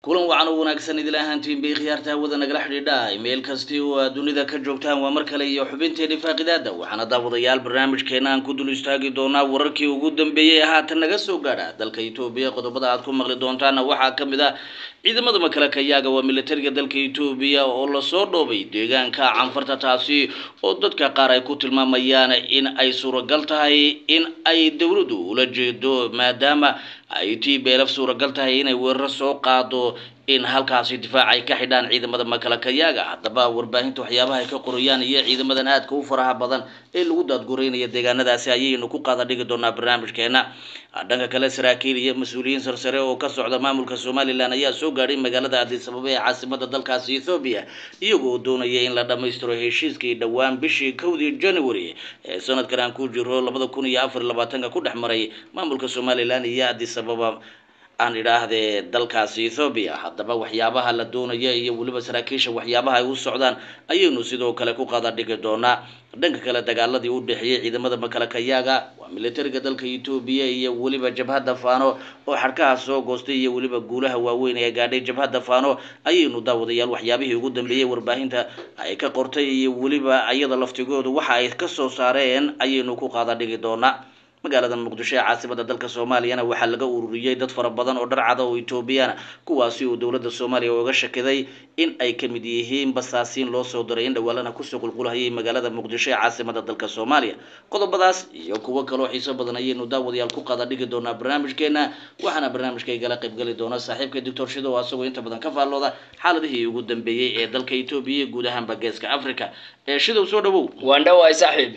kulan wacan oo wanaagsan idila ahaantiin bay khiyaarta hawada nagala xidhiidha meel kastii oo aad dunida ka joogtaan waa mar kale iyo xubinteeni faaqidaada waxaana daawadayaal barnaamijkeena aan ku dul istaagi doonaa wararkii ugu dambeeyey ee haatan naga soo gaadha dalka etoobiya qodobada aad ku maqli doontaana waxaa ka mid ah ciidamada makalakayaaga waa militariga dalka etoobiya oo lasoo dhoobay deegaanka canfarta taasi oo dadka qaar ay ku tilmaamayaan in ay suuragal tahay in ay dowladdu ula jeedo maadaama ay tii beelaf suuragal tahay inay weeraro soo qaado in halkaasi difaac ay ka xidhaan ciidamada makalakayaaga haddaba warbaahinta waxyaabaha ay ka qorayaan iyo ciidamadan aadka u faraha badan ee lagu daadgureynaya deegaanadaasi ayaynu ku qaada dhigi doonaa barnaamijkeena dhanka kale saraakiil iyo mas-uuliyiin sarsare oo ka socda maamulka somalilan ayaa soo gaadhay magaalada addis ababa ee caasimada dalkaasi ethoobiya iyagoo doonaya in la dhammaystiro heshiiskii dhowaan bishii kowdii january ee sanadkan aan ku jiro labada kun iyo afar labaatanka ku dhex maray maamulka somalilan iyo addis ababa aan idhaahdee dalkaasi ethoobiya haddaba waxyaabaha la doonaya iyo weliba saraakiisha waxyaabaha ay u socdaan ayaynu sidoo kale ku qada dhigi doonaa dhanka kale dagaaladii u dhexeeyey ciidamada makalakayaaga waa militariga dalka etoobiya iyo weliba jabhadda faano oo xadhkaha soo goostay iyo weliba guulaha waaweyn ee gaadhay jabhadda faano ayaynu daawadayaal waxyaabihii ugu dambeeyey warbaahinta ay ka qortay iyo weliba iyada laftigoodu waxa ay ka soo saareen ayaynu ku qaada dhigi doonaa magaalada muqdisho ee caasimada dalka soomaaliyana waxaa laga ururiyey dad fara badan oo dharcada oo etoobiyana kuwaasi uu dowladda soomaaliya uga shakiday in ay ka mid yihiin basaasiin loo soo diray in dhawaalana kusoo qulqulhayay magaalada muqdisho ee caasimada dalka soomaaliya qodobadaas iyo kuwo kaloo xiiso badan ayaynu daawadayaal ku qada dhigi doonaa barnaamijkeena waxaana barnaamijka igala qaybgeli doona saaxiibka doctor shido oo asagoo inta badan ka faallooda xaaladihii ugu dambeeyey ee dalka etoobiya iyo guud ahaanba geeska africa ee shidow soo dhawow waan dhawaay saaxiib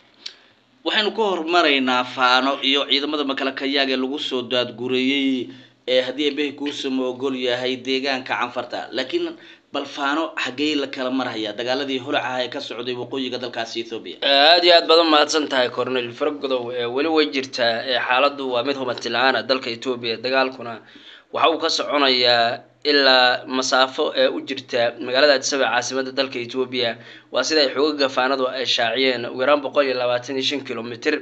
waxaynu ka hormaraynaa faano iyo ciidamada makalakayaaga ee lagu soo daadgureeyey ee haddii ebehi kuusama ogol yahay deegaanka canfarta laakiin bal faano xaggey la kala marhaya dagaaladii holacaha ee ka socday waqooyiga dalkaasi ethoobiya aada iyo aad badan mahadsan tahay cornel fargodow ee weli way jirtaa ee xaaladdu waa mid hubanti la-aan ah dalka etoobiya dagaalkuna waxa uu ka soconayaa ilaa masaafo ee u jirta magaalada addisaba caasimada dalka etoobiya waa sida ay xooga gafaanadu ay shaaciyeen ugu yaraan boqol iyo labaatan iyo shan kilomitr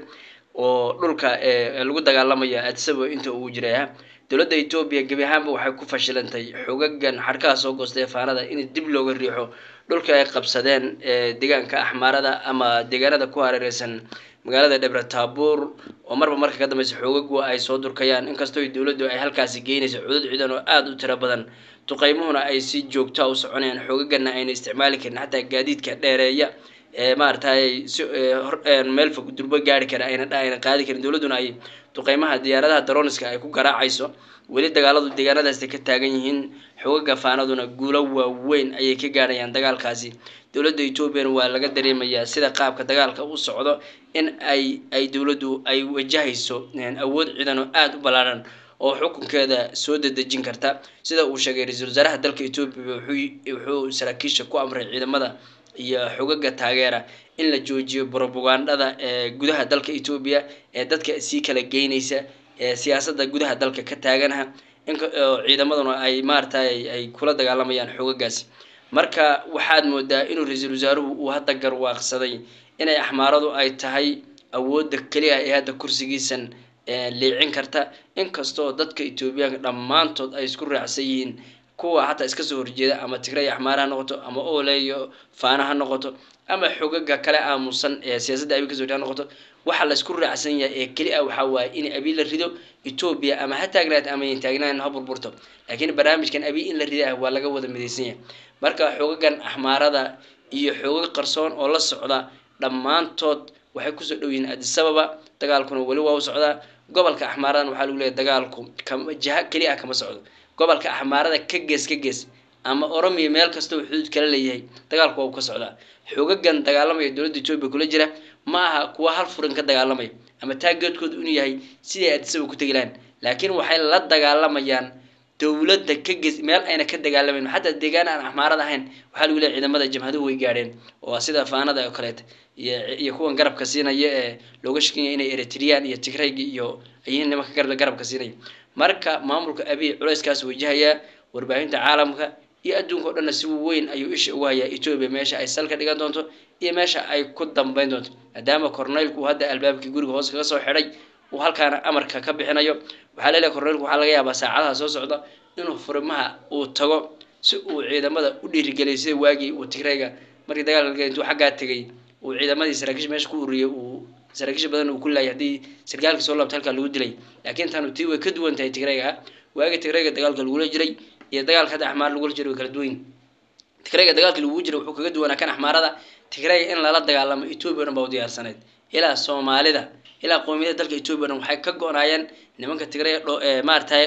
oo dhulka ee lagu dagaalamaya addisaba inta uu jiraya dowladda etoobiya gebi ahaanba waxay ku fashilantay xogagan xadhkaha soo goostay faanada in dib looga riixo dhulka ay qabsadeen ee deegaanka axmaarada ama deegaanada ku hareereysan magaalada dhebre taabuur oo marba marka ka dambeysa xoogagu ay soo durkayaan inkastoo dowladdu ay halkaasi geynayso cudud ciidan oo aada u tiro badan duqeymuhuna ay si joogtaa u soconayaan xoogagana ayna isticmaali karin xataa gaadiidka dheereeya ee maaragtay si meel fog durbo gaari kara ayna ayna qaadi karin dowladduna ay duqeymaha diyaaradaha daroniska ay ku garaacayso weli dagaaladu deegaanadaasi ka taagan yihiin xoogaga faanaduna guulo waaweyn ayay ka gaadhayaan dagaalkaasi dowladda etoobiyana waa laga dareemayaa sida qaabka dagaalka u socdo in ay ay dowladdu ay wajahayso awood ciidan oo aada u ballaadhan oo xukunkeeda soo dedejin karta sida uu sheegay ra-iisul wasaaraha dalka etoobiya wuxuu saraakiisha ku amray ciidamada iyo xogaga taageera in la joojiyo brobagandada ee gudaha dalka etoobiya ee dadka sii kala geynaysa ee siyaasadda gudaha dalka ka taaganaha inoo ciidamaduna ay maaratay ay kula dagaalamayaan xogagaasi marka waxaad moodaa inuu ra-iisul wasaaruhu uu hadda garwaaqsaday inay axmaaradu ay tahay awoodda keliya ee hadda kursigiisan liicin karta inkastoo dadka etoobiyaanka dhammaantood ay isku raacsan yihiin kuwa xataa iska soo horjeeda ama tigray axmaar ha noqoto ama ole iyo faana ha noqoto ama xogaga kale aamusan ee siyaasadda abi kasoo ha noqoto waxa la isku raacsan yahay ee keli a waxaa waaye in abi la rido etoobiya ama ha taagnaat ama yan taagnaan ha burburto laakiin barnaamijkan abi in la rida ah waa laga wada midaysan yahay marka xogagan axmaarada iyo xoogag qarsoon oo la socda dhammaantood waxay kusoo dhow yihiin addisababa dagaalkuna weli waa u socdaa gobolka axmaaradan waxaa lagu leeyahy dagaalku kama jiha keli ah kama socdo gobolka axmaarada ka gees ka gees ama oromiya meel kasta uu xuduud kala leeyahay dagaalku waa u ka socdaa xoogagan dagaalamaya dowladda etoobiya kula jira ma aha kuwa hal furin ka dagaalamaya ama taageedkoodu inuu yahay siday addisaba ku tegi lahayn laakiin waxay la dagaalamayaan dowladda ka gees meel ayna ka dagaalamayn xataa deegaan aan axmaarada ahayn waxaa lagu leeyahy ciidamada jamhaduhu way gaadheen oo sida faanada oo kaleeta iyo iyo kuwan garabka siinaya ee looga shakanya inay eritriyaan iyo tigrayga iyo ayihiin nimanka garab garabka siinaya marka maamulka abiy culayskaas wajahayaa warbaahinta caalamka iyo adduunka o dhanna si weyn ayuu isha ugu hayaa etoobiya meesha ay salka dhigan doonto iyo meesha ay ku dambeyn doonto maadaama corneylku uu hadda albaabkii guriga hoos kaga soo xidhay uu halkaana amarka ka bixinayo waxaa leeyahay corneylku waxaa laga yaabaa saacadaha soo socda inuu furimaha uu tago si uu ciidamada u dhiirigeliyo sida waagii uu tigrayga markii dagaalka la galay intuu xaggaa tegay uu ciidamadii saraakiisha meesha ku ururiyay uu saraakiisha badan uu ku laayay haddii sarkaalka soo laabta halkaa lagu dilay laakiin taanu tii way ka duwan tahay tigrayga waagii tigrayga dagaalka lagula jiray iyo dagaalka hadda axmaar lagula jiray way kala duwan yihin tigrayga dagaalka lagu jiray wuxuu kaga duwanaa kan axmaarada tigrayga in lala dagaalamo etoobiya o dhan baa u diyaarsaneyd ilaa soomaalida ilaa qowmiyada dalka etoobiya o dhan waxay ka go-naayeen nimanka tigrayga dho maaratay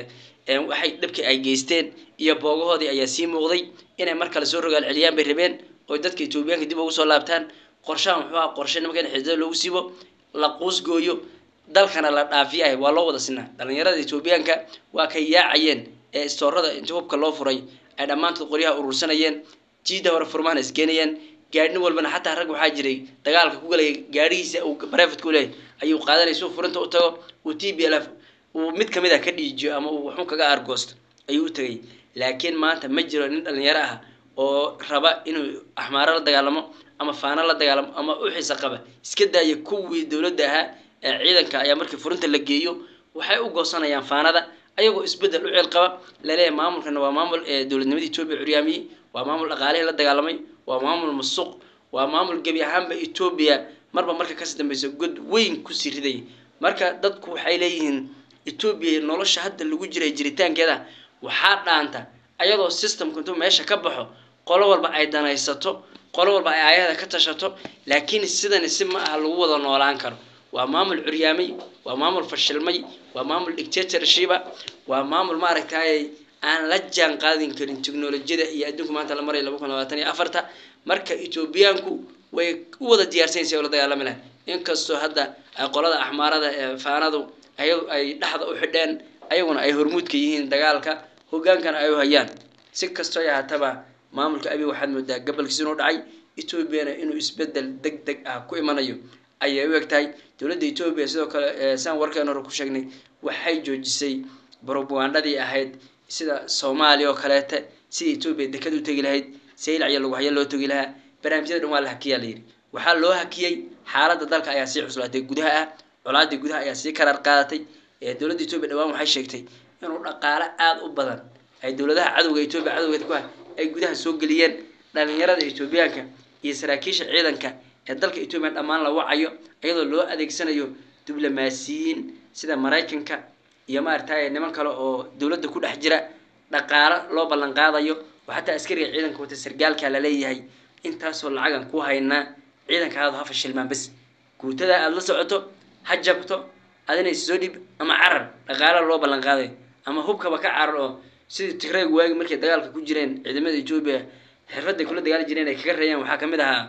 waxay dhabkii ay geysteen iyo boogahoodii ayaa sii muuqday inay mar kale soo rogaal celiyaan bay rabeen oo dadka etoobiyaanka dib ugu soo laabtaan qorshaha muxuu aha qorshe nimanka in xididada loogu siibo la quusgooyo dalkana la dhaafiyahay waa loo wada sinaa dhalinyarada etoobiyaanka waa kay yaacayeen ee istoorada inta hubka loo furay ay dhammaantood qoryaha urursanayeen jiida hore furmahana iskeenayeen gaadhin walbana xataa rag waxaa jiray dagaalka ku galaya gaadhihiisa uu barefet ku leeyahy ayuu qaadanaya suu furinta u tago uu t b l f uu mid kamid a ka dhiijiyo ama uu waxun kaga argoosto ayuu u tegay laakiin maanta ma jiro nin dhalinyaro ah oo raba inuu axmaaro la dagaalamo ama faano la dagaalamo ama u xiisa qaba iska daaya kuwii dowladda ahaa ee ciidanka ayaa markii furinta la geeyo waxay u goosanayaan faanada ayagoo isbedel u ceel qaba laleeyahay maamulkana waa maamul ee dowladnimada etoobiya curyaamiyey waa maamul dhaqaalihii la dagaalamay waa maamul musuq waa maamul gebi ahaanba etoobiya marba marka kasii dambeysa god weyn kusii riday marka dadku waxay leeyihiin etoobiya nolosha hadda lagu jiray jiritaankeeda waxaa dhaanta ayadoo systemku intuu meesha ka baxo qolo walba ay danaysato qolo walba ay aayada ka tashato laakiin sidani si ma aha lagu wada noolaan karo waa maamul curyaamay waa maamul fashilmay waa maamul dictatorshiba waa maamul maaragtay aan la jaan qaadin karin technolojiyada iyo adduunku maanta la maraya laba kun labaatan iyo afarta marka etoobiyaanku way u wada diyaarsanysa oo la dagaalami lahay inkastoo hadda ay qolada axmaarada ee faanadu ayadu ay dhexda u xidheen ayaguna ay hormuudka yihiin dagaalka hogaankana ay u hayaan si kastoo ay ahaataba maamulka abi waxaad moodaa gobolkiis inuu dhacay etoobiyana inuu isbedel deg deg ah ku imanayo ayay u eg tahay dowladda etoobiya sidoo kale saan warkeen hore ku sheegnay waxay joojisay brobagandadii ahayd sida soomaaliya oo kaleete sidii etoobiya dekad u tegi lahayd saylac iyo lugahyo loo tegi lahaa barnaamijyada dhan waa la hakiyaa layidhi waxaa loo hakiyey xaaladda dalka ayaa sii cuslaatay gudaha ah colaadii gudaha ayaa sii karaar qaadatay dowladda etoobiya dhawaan waxay sheegtay inuu dhaqaale aada u badan ay dowladaha cadowga etoobiya cadowgeed ku ah ay gudaha soo geliyeen dhalinyarada etoobiyaanka iyo saraakiisha ciidanka ee dalka etoobiya dhammaan la wacayo iyadoo loo adeegsanayo diblomaasiyiin sida maraykanka iyo maaragtay niman kale oo dowladda ku dhex jira dhaqaalo loo ballan qaadayo oo xataa askariga ciidanka wata sargaalka laleeyahay intaasoo lacagan ku haynaa ciidankaadu ha fashilmaan bes guutada aada la socoto ha jabto adina soo dhib ama carar dhaqaala loo ballan qaadayo ama hubkaba ka carar oo sidii tigrayga waagi markay dagaalka ku jireen ciidamada etoobiya xirfaday kula dagaali jireen ay kaga reeyaan waxaa kamid ahaa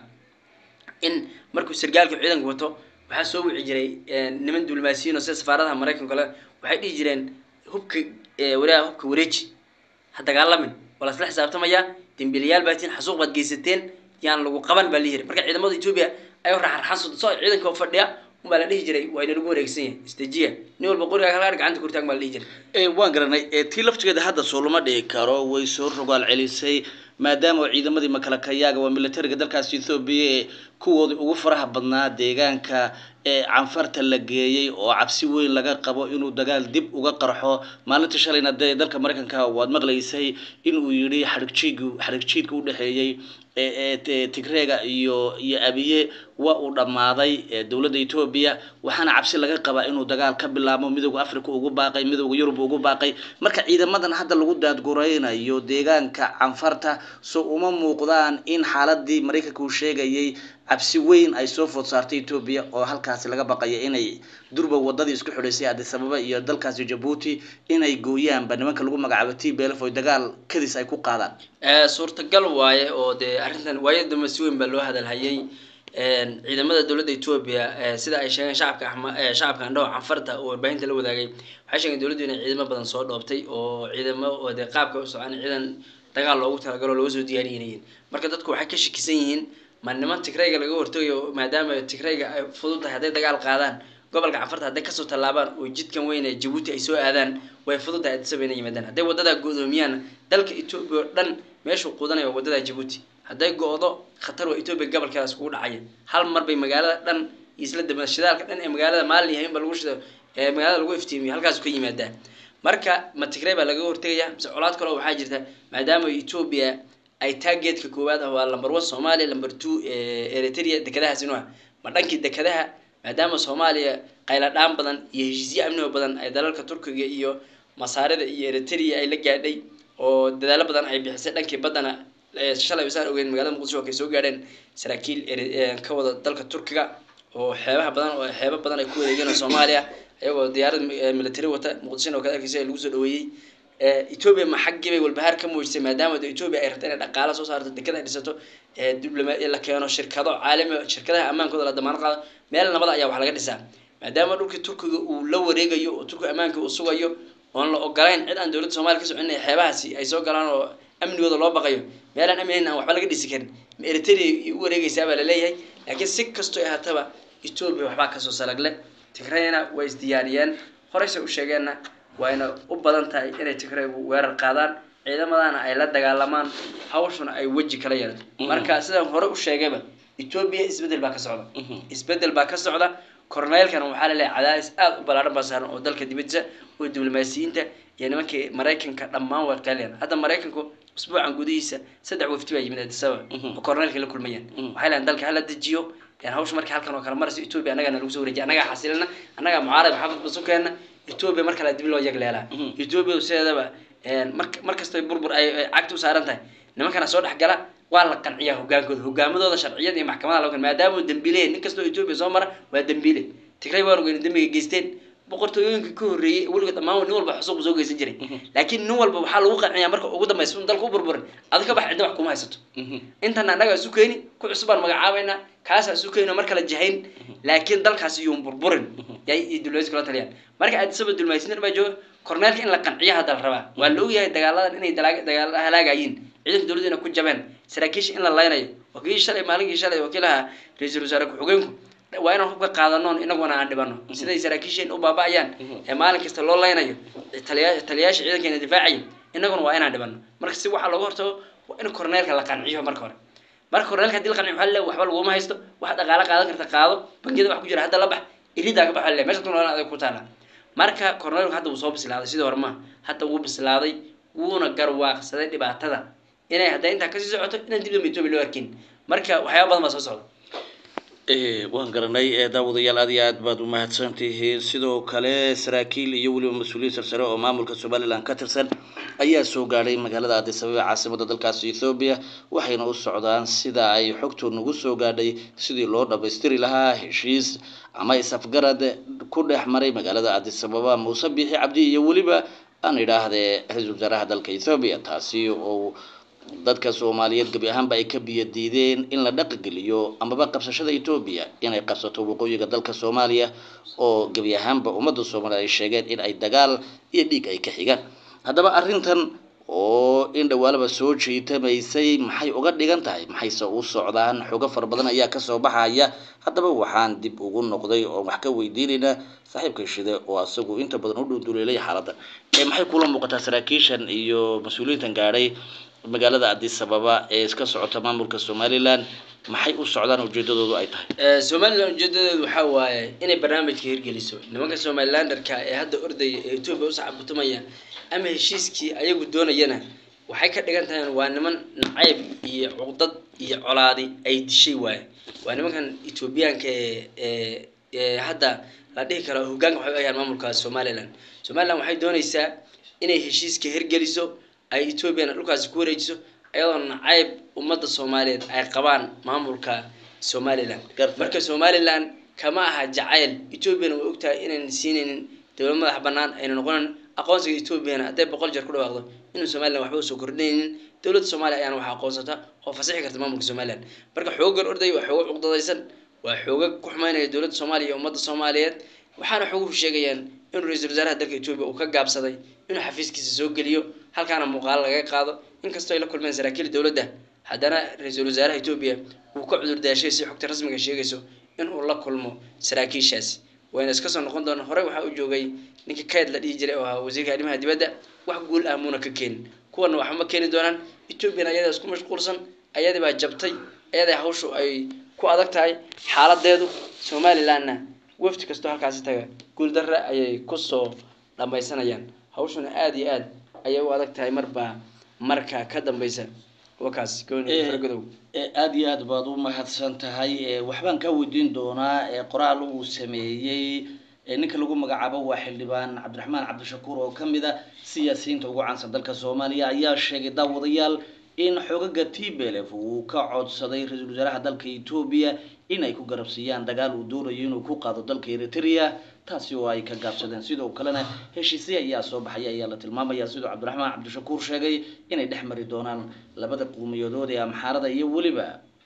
in markuu sargaalka ciidanka wato waxaa soo wici jiray niman diblomaasiyiin oo sida safaaradaha maraykanka kale waxay dhihi jireen hubka walaa hubka wareeji ha dagaalamin waa lasla xisaabtamayaa dembiilayaal baa tiin xasuuq baad geysateen yaan lagu qaban baa lihi jiray marka ciidamada etoobiya ayuu raxarxan soo ciidanka oo fadhiya unbaa la dhihi jiray waa inalagu wareegsan yahay istajiya nin walba qoriga kala gacanta kurtaag baa la dhihi jiray waan garanay tii laftigeeda hadda soo lama dhigi karo way soo rogaal celisay maadaama ciidamadii makalakayaaga waa militariga dalkaas ethoobiya ee kuwoodii ugu faraha badnaa deegaanka ee canfarta la geeyey oo cabsi weyn laga qabo inuu dagaal dib uga qarxo maalinta shalayna dee dalka maraykanka waad maqlaysay inuu yidhi xarigjiig xarigjiidka udhexeeyey tigreega iyo iyo abiye waa uu dhammaaday dowladda etoobiya waxaana cabsi laga qabaa inuu dagaal ka bilaabo midooda africa ugu baaqay midooda yurub ugu baaqay marka ciidamadan hadda lagu daadguraynayo deegaanka canfarta so uma muuqdaan in xaaladii maraykanka uu sheegayay cabsi weyn ay soo food saartay etoobiya oo halkaasi laga baqaya inay durba wadadii isku xidhaysay adisababa iyo dalkaasi jabuuti inay gooyaanba nimanka lagu magacaabo t belf oy dagaal kadis ay ku qaadaan suurtagal waaye oo dee arrintan waayada dambe si weyn baa loo hadalhayay ciidamada dowladda etoobiya sida ay sheegeen shacabka shacabka andhaho canfarta oo warbaahinta la wadaagay waxay sheegeen dowladdu inay ciidamo badan soo dhoobtay oo ciidamo oo dee qaabka u socon ciidan dagaal loogu talagalo looga soo diyaariyeen marka dadku waxay ka shakisan yihiin ma niman tigrayga laga hortagayo maadaama tigrayga ay fudud tahay hadday dagaal qaadaan gobolka canfarta hadday kasoo tallaabaan oo jidkan weyn ee jabuuti ay soo aadaan way fudud tahay adisaba inay yimaadaan hadday wadadaa go-doomiyaan dalka etoobiya oo dhan meeshuu quudanaya waa wadada jabuuti hadday go-do khatar waa etoobiya gobolkeedaas kugu dhacaya hal mar bay magaalada dhan isla daba shidaalka dhan ee magaalada maalin yahay inba lagu shido ee magaalada lagu iftiimiyo halkaasu ka yimaadaa marka ma tigray baa laga hortegaya mise colaad kaleo waxaa jirta maadaama etoobiya ay taageedka koowaad ah waa lamber one soomaaliya lamber two eritrea dekedahaas inuu ah ma dhankii dekedaha maadaama soomaaliya qayladhaan badan iyo heshiisyo amnigo badan ay dalalka turkiga iyo masaarida iyo eritrea ay la gaadhay oo dadaalo badan ay bixisay dhankii baddana shalay isaan ogeyn magaalada muqdisho oo kay soo gaadheen saraakiil ka wada dalka turkiga oo xeebaha badan oo xeebo badan ay ku wareegeen soomaaliya iyagoo diyaarad military wata muqdishona oo kale arkeysa lagu soo dhaweeyey etoobiya ma xaggii bay walbahaar ka muujisay maadaama etoobiya ay rabta inay dhaqaalo soo saarto dekada ay dhisato dibloma la keeno shirkado caalami shirkadaha ammaankooda la damaanad qaado meel nabada ayaa wax laga dhisaa maadaama dhulkii turkiga uu la wareegayo oo turkiga ammaanka uu sugayo oon la ogolayn cid aan dowladda soomaliya ka socon inay xeebahaasi ay soo galaan oo amnigooda loo baqayo meelaan amnihayn aan waxba laga dhisi karin ma eritrea u wareegaysaa baa laleeyahay laakiin si kastoo ahaataba etoobiya waxbaa kasoo salagle tigrayna way isdiyaariyeen horeyse u sheegeenna wayna u badan tahay inay tigraygu weerar qaadaan ciidamadana ay la dagaalamaan hawshuna ay weji kala yeelato marka sidaan hore u sheegayba etoobiya isbedel baa ka socda isbedel baa ka socda korneylkana waxaa laleeyahay cadaadis aada u ballaaran baa saaran oo dalka dibadiisa oo diblomaasiyiinta iyo nimankii maraykanka dhammaan way qeelayaan hadda maraykanku usbuucan gudihiisa saddex wafti baa yimid addis ababa oo korneylka la kulmayaan waxay leeyihin dalka hala dejiyo hawsha markii halkan oo kale maraysa etoobiya annagana lagu soo wareejiya annagaa xasilina annagaa mucaarad maxamed basukeena etoobiya mar kale dib loo yagleelaa etoobiya sideedaba mar mar kastoo burbur ay cagta u saaran tahay nimankana soo dhex gala waa la qanciyaa hogaankooda hogaamadooda sharciyada iyo maxkamadaha loo maadaama dembiile nin kastoo etoobiya soo mara waa dembiile tigray waan ogeyn dembiga geysteen boqortooyooyinka ka horreeyey weligood dhammaan nin walba xusuuq soo geysan jiray laakiin nin walba waxaa lagu qanciyaa marka ugu dambaysa un dalka u burburin adi ka bax cidda wax kuma haysato intana annagaa isu keeni ku cusub baan magacaabaynaa kaasaa isu keeni oo mar kale jahayn laakiin dalkaasi yuun burburin yay iyo dulmaysi kula taliyaan marka addisaba dulmaysiin baa jooga korneelka in la qanciyo hadda la rabaa waa la ogyahay dagaaladan inay dagaal halaagayiin ciidanka dowladda inay ku jabeen saraakiisha in la laynayo wakiil shalay maalinkii shalay wakiilaha ra-iisul wasaare ku-xigeenku waa inaan hubka qaadanoon inaguna aan dhibano siday saraakiisheen u baaba-ayaan ee maalin kasta loo laynayo taliya taliyayaasha ciidankeena difaacaya inaguna waa inaan dhibano marka si waxaa looga hortago waa in korneelka la qanciyo marka hore marka korneelka hadii la qanciyo waxaa leeyahay waxba laguma haysto wax dhaqaale qaadan karta qaado bangiyada wax ku jira hadda la bax iridaa ka baxa leeyahay meesha kuna adag ku taala marka korneelku hadda wuu soo bislaaday sidii hore maaha hadda wuu bislaaday wuuna garwaaqsaday dhibaatada inay hadday intaa kasii socoto inaan dib dambe etoobiya loo arkin marka waxyaaba badan baa soo socda waan garanay daawadayaal aad iyo aad baad umahadsan tihiin sidoo kale saraakiil iyo weliba mas-uuliyiin sarsare oo maamulka somalilan ka tirsan ayaa soo gaadhay magaalada addis ababa caasimada dalkaasi ethoobiya waxayna u socdaan sida ay xogtu nagu soo gaadhay sidii loo dhamaystiri lahaa heshiis ama is-afgarad ku dhex maray magaalada addis ababa muuse biixi cabdi iyo weliba aan idhaahdee ra-iisul wasaaraha dalka ethoobiya taasi oo dadka soomaaliyeed gebi ahaanba ay ka biyo diideen in la dhaqigeliyo amaba qabsashada etoobiya inay qabsato waqooyiga dalka soomaaliya oo gebi ahaanba ummadda soomaaliya ay sheegeen in ay dagaal iyo dhiig ay ka xigaan haddaba arrintan oo in dhawaalaba soo jiitamaysay maxay uga dhigan tahay maxayse u socdaan xogo fara badan ayaa kasoo baxaya haddaba waxaan dib ugu noqday oo wax ka weydiinaynaa saaxiibka shide oo asagu inta badan u dhunduleelay xaaladda maxay kula muuqataa saraakiishan iyo mas-uuliyiintan gaadhay magaalada addis ababa ee iska socota maamulka somalilan maxay u socdaan ujeedadoodu ay tahay somalilan ujeedadeedu waxaa waaye inay barnaamijka hirgeliso nimanka somalilanderka ee hadda ordaya ee etoobiya u sacabutumaya ama heshiiskii ayagu doonayana waxay ka dhigan tahay waa niman nacayb iyo cuqdad iyo colaadi ay dishay waaye waa nimankan etoobiyaanka ee ee hadda la dhihi karo hogaanka waxay u ayaan maamulka somalilan somalilan waxay doonaysaa inay heshiiska hirgeliso ay etoobiyana dhulkaasi ku wareejiso iyadoo nacayb ummadda soomaaliyeed ay qabaan maamulka somalilan marka somalilan kama aha jacayl etoobiyana way ogtahay inayna siinaynin dowlad madax banaan ayna noqonan aqoonsiga etoobiyana hadday boqol jeer ku dhawaaqdo inuu somalilan waxba usoo kordhinaynin dowladda soomaaliya ayaana wax aqoonsata oo fasixi karta maamulka somalilan marka xoogan orday waa xoogo cuqdadaysan waa xooga ku xumaynaya dowladda soomaaliya iyo ummadda soomaaliyeed waxaana xooguhu sheegayaan inuu ra-iisul wasaaraha dalka etoobiya uu ka gaabsaday inuu xafiiskiisa soo geliyo halkaana muuqaalo laga qaado inkastoo ay la kulmeen saraakiil dowladda haddana ra-iisul wasaaraha etoobiya uu ka cudur daashay si xogta rasmiga sheegayso inuu la kulmo saraakiishaasi wayna iska soo noqon doonaan horey waxaa u joogay ninkii kayd la dhihi jiray oo ahaa wasiirka arrimaha dibadda wax guul ah muuna ka keenin kuwana waxba ma keeni doonaan etoobiyana ayadaa isku mashquulsan ayadii baa jabtay ayaday hawshu ay ku adag tahay xaaladeedu somalilanna wafti kastoo halkaasi taga guuldarre ayay kusoo dhammaysanayaan hawshuna aada iyo aad ayay u adag tahay marba marka ka dambeysa wakaas gooni Eh, faragodow ee aada iyo aad baad u mahadsan tahay ee waxbaan kaa weydiin doonaa ee qoraal uu sameeyey ee ninka lagu magacaabo waa xildhibaan cabdiraxmaan cabdishakuur oo ka mid a siyaasiyiinta ugu caansan dalka soomaaliya ayaa sheegay daawadayaal in xoogaga t b l f uu ka codsaday ra-iisul wasaaraha dalka etoobiya in ay ku garabsiiyaan dagaal uu doonayo inuu ku qaado dalka eritrea taasi oo ay ka gaabsadeen sidoo kalena heshiisye ayaa soo baxaya ayaa la tilmaamaya sidoo cabdiraxmaan cabdishakuur sheegay inay dhex mari doonaan labada qowmiyadood ee amxaarada iyo weliba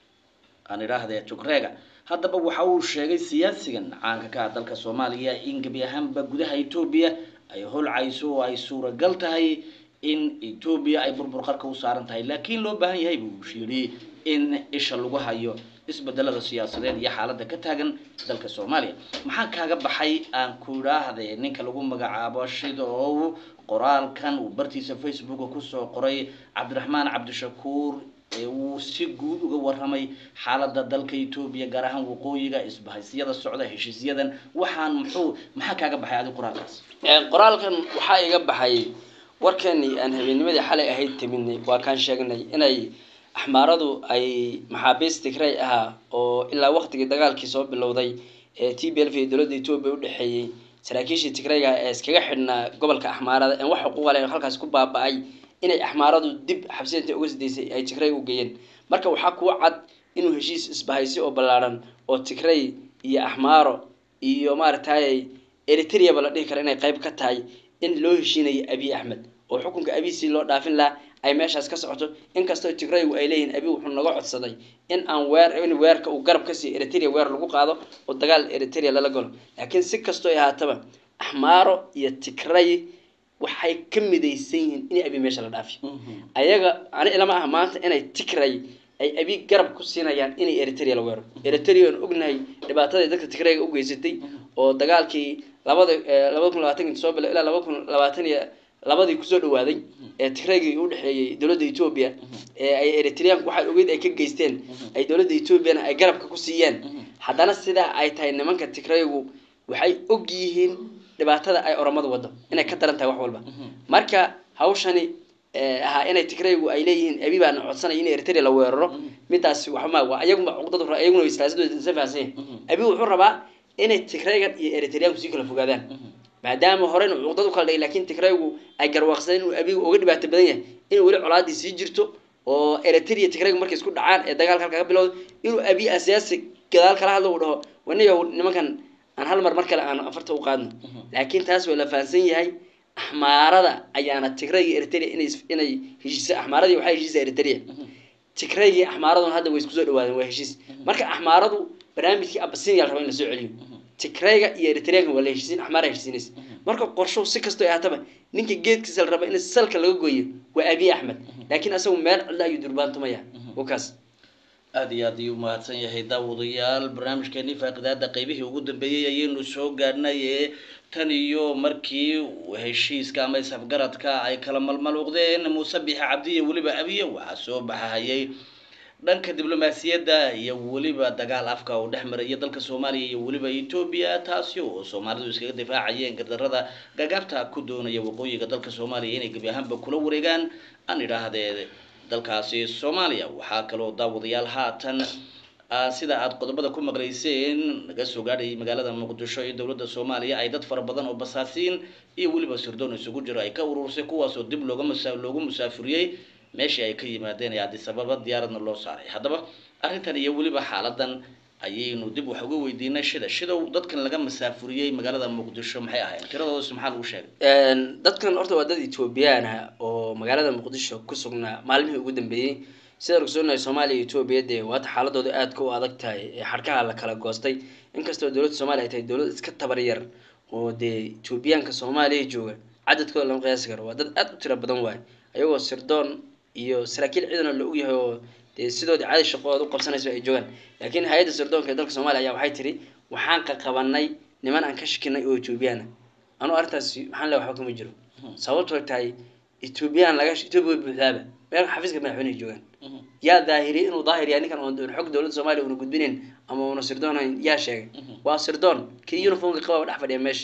aan idhaahdee jugreega haddaba waxa uu sheegay siyaasigan caanka ka ah dalka soomaaliya in gebi ahaanba gudaha etoobiya ay holcayso oo ay suuragal tahay in etoobiya ay burbur qarka u saaran tahay laakiin loo baahan yahay buu yidhi in isha lagu hayo isbedelada siyaasadeed iyo xaaladda ka taagan dalka soomaaliya maxaa kaaga baxay aan ku idhaahde ninka lagu magacaabo shidow qoraalkan uu bartiisa facebooka kusoo qoray cabdiraxmaan cabdishakuur ee uu si guud uga waramay xaaladda dalka etoobiya gaar ahaan waqooyiga isbahaysiyada socda heshiisyadan waxaan muxuu maxaa kaaga baxay adi qoraalkaas Ee, qoraalkan waxaa iga baxay warkeenii aan habeennimadii xalay ahayd timidnay waa kaan sheegnay inay axmaaradu ay maxaabiist tigray ahaa oo ilaa waqtigii dagaalkii soo bilowday ee t b l f iyo dowladda etoobiya u dhexeeyey saraakiishii tigrayga ee iskaga xidhnaa gobolka axmaarada en wax xuquuqa leh halkaas ku baaba-ay inay axmaaradu dib xabsiyinta uga sidaysay ay tigray u geeyeen marka waxaa kuwa cad inuu heshiis isbahaysi oo ballaaran oo tigray iyo axmaaro iyo maaragtay eritreaba la dhihi kara inay qayb ka tahay in loo heshiinayo abiy axmed oo xukunka abiy si loo dhaafin lahaa ay meeshaas ka socoto inkastoo tigraygu ay leeyihiin abiy wuxuu naga codsaday in aan weer in weerka uu garab ka siiyo eritrea weer lagu qaado oo dagaal eritrea lala galo laakiin si kastoo ay ahaataba axmaaro iyo tigray waxay ka midaysan yihiin in abiy meesha la dhaafiyo ayaga ani ilama ah maanta inay tigray ay abi garab ku siinayaan inay eritrea la weero eritrea aan ognahay dhibaatadii dadka tigrayga u geysatay oo dagaalkii labada eh, labada kun labaatanki soo bilo ilaa laba kun labaatan iyo labadii kusoo dhawaaday ee tigraygii u dhexeeyey dowladda etoobiya ee ay eritreanku waxay ogeyd ay ka geysteen ay dowladda etoobiyana ay garabka ku siiyeen haddana sidaa ay tahay nimanka tigraygu waxay og yihiin dhibaatada ay oromadu wado inay ka daran tahay wax walba marka hawshani eh, ahaa inay tigraygu ay leeyihiin abi baana codsanaya in eritrea la weeraro midaasi waxma waa iyaguma cuqdadu iyaguna way siyaasadooda isa fahansan yahin abi wuxuu rabaa inay tigraygan iyo eritreanku sii kala fogaadaan maadaama horena cuqdad u kala dhigay laakiin tigraygu ay garwaaqsadeen inuu abigu uga dhibaato badan yahay inuu weli colaadii sii jirto oo eritrea tigraygu markay isku dhacaan ee dagaalka halkaa ka bilowda inuu abi asiyaasi gadaal kala hadlo uu dhaho waniyow nimankan aan hal mar mar kale aan afarta u qaadno laakiin taas waa la fahansan yahay axmaarada ayaana tigrayga eritrea inay inay heshiisa axmaaradii waxaa heshiisa eritrea tigraygii axmaaraduna hadda way isku soo dhawaadeen waa heshiis marka axmaaradu barnaamijkii abasinia la raba in lasoo celiyo tigrayga iyo eritreanka waa la heshiisin axmaara heshiisinaysa marka qorshow si kastoo ay ahataba ninka geedkiisa la raba in salka laga gooyo waa abiy axmed laakiin asagu meel cidla ayuu durbaantumaya wakaas aada iyo aad ayuu umahadsan yahay daawadayaal barnaamijkeenii faaqidaada qeybihii ugu dambeeyey ayaynu soo gaadhnay ee tan iyo markii heshiiska ama isafgaradka ay kala malmaluuqdeen muuse bixi cabdi iyo weliba abiye waxaa soo baxahayay dhanka diblomaasiyadda iyo weliba dagaal afka oo dhex maraya dalka soomaaliya iyo weliba etoobiya taasi oo soomaalidu iskaga difaacayeen gardarada gagaabta ku doonaya waqooyiga dalka soomaaliya inay gebi ahaanba kula wareegaan aan idhaahdee dalkaasi soomaaliya waxaa kaloo daawadayaal haatan ah, sida aad qodobada ku maqlayseen naga soo gaadhayay magaalada muqdisho iyo dowladda soomaaliya ay dad fara badan oo basaasiin iyo weliba sirdoon isugu jiro ay ka urursay kuwaasoo dib looga musa loogu musaafuriyey meeshii ay ka yimaadeen ee addis ababa diyaaradna loo saaray haddaba arrintan iyo weliba xaaladan ayaynu dib wax uga weydiinay shida shidow dadkan laga masaafuriyey magaalada muqdisho maxay ahayn tiradoodas maxaa lagu sheegay Een, dadkan horta waa dad etoobiyaan ah oo magaalada muqdisho ku sugnaa maalmihii ugu dambeeyey sida ogsoonahay soomaaliya iyo etoobiya dee waata xaaladooda aadka u adag tahay ee xadhkaha la kala goostay inkastoo dowladda soomaaliya ay tahay dowlad iska tabar yar oo dee etoobiyaanka soomaaliya jooga cadadkooda lama qiyaasi karo waa dad aad u tiro badan waaye ayagoo sirdoon iyo saraakiil ciidan oo la ogyahay oo dee sidoodii caadi shaqooda u qabsanayso ay joogaan laakiin hay-adda sirdoonka ee dalka soomaaliya ayaa waxay tiri waxaan qaqabanay niman aan ka shakinay oo etoobiyaan ah anu arrintaasi maxaan le waxba kama jiro sababtoo tahay etoobiyaan laga etoobiya way buuxdaaba meel xafiiska madaxweyneha joogaan yaa daahiriyay inuu daahir yahay ninkan oon xog dowladda soomaaliya una gudbinayn ama una sirdoonayn yaa sheegay waa sirdoon kii uniformka qababa dhex fadhiya meesha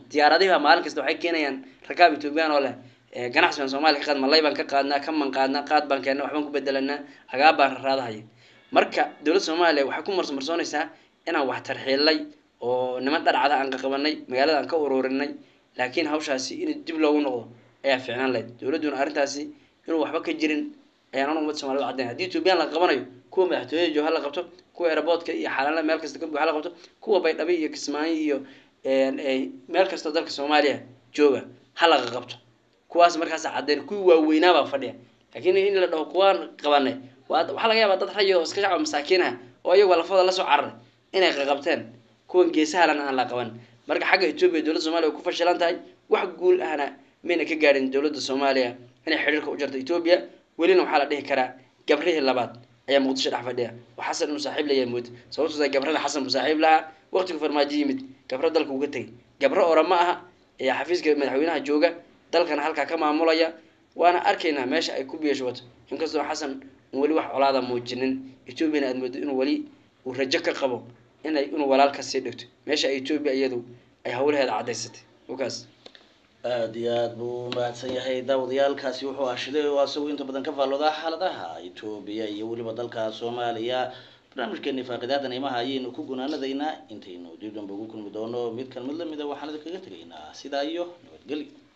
diyaaradihi baa maalin kasta waxay keenayaan rakaab ethoobiyan oo leh eh, ganacsi baan soomaaliya ka qaad malay baan ka qaadnaa kaman qaadnaa qaad baan keennaa waxbaan ku bedelanaa hagaab baan raraadahaya marka dowladda soomaaliya waxay ku marsomarsoonaysaa inaan wax tarxiilnay oo niman dharcada aan qaqabanay magaalada aan ka ururinay laakiin hawshaasi in dib loogu noqdo ayaa fiicnaan lahayd dowladduna arrintaasi inuu waxba ka jirin ayaan anu ummadda somalida u caddayn haddii ethoobiyan la qabanayo kuwa madaxtooyada jooga ha la qabto kuwa aeroboortka iyo xalaalada meel kasta ka buuxa ha la qabto kuwa baydhabo iyo kismaayo iyo een, ay meel kastoo dalka soomaaliya jooga ha la qabto kuwaas markaas caddeyn kuwii waaweynaa baa fadhiya laakiin in la dhaho kuwaan qabanay waa waxaa laga yaabaa dad rayid oo iska shacab masaakiin ah oo iyagoo lafooda lasoo cararay inay qaqabteen kuwan geesahalan aan la qaban marka xagga etoobiya dowladda soomaaliya way ku fashilan tahay wax guul ahna mayna ka gaadhin dowladda soomaaliya inay xidhiirka u jarto etoobiya welina waxaa la dhihi karaa gabrihii labaad ayaa muqdisho dhex fadhiya oo xasan inuu saaxiib layahay mood sababtoo tahay gabrada xasan buu saaxiib lahaa waqtigu farmaajo yimid gabro dalka uga tegay gabro ora ma aha ee xafiiska madaxweynaha jooga dalkana halkaa ka maamulaya waana arkaynaa meesha ay ku biyashubato inkastoo xasan un weli wax colaada muujinin etoobiyana aad moodo inuu weli uu rajo ka qabo inay inuu walaal ka sii dhigto meesha ay etoobiya iyadu ay howlaheeda caddaysatay wakaas aada iyo aada buu mahadsan yahay daawadayaalkaasi wuxuu ashiday oo asagu inta badan ka faalloodaa xaaladaha etoobiya iyo weliba dalka soomaaliya barnaamijkeeni faaqidaada imaha ayaynu ku gunaanadaynaa intaynu dib dambe ugu kulmi doono midkan mid lamida waxaan idinkaga tegaynaa sidaa iyo nabadgelyo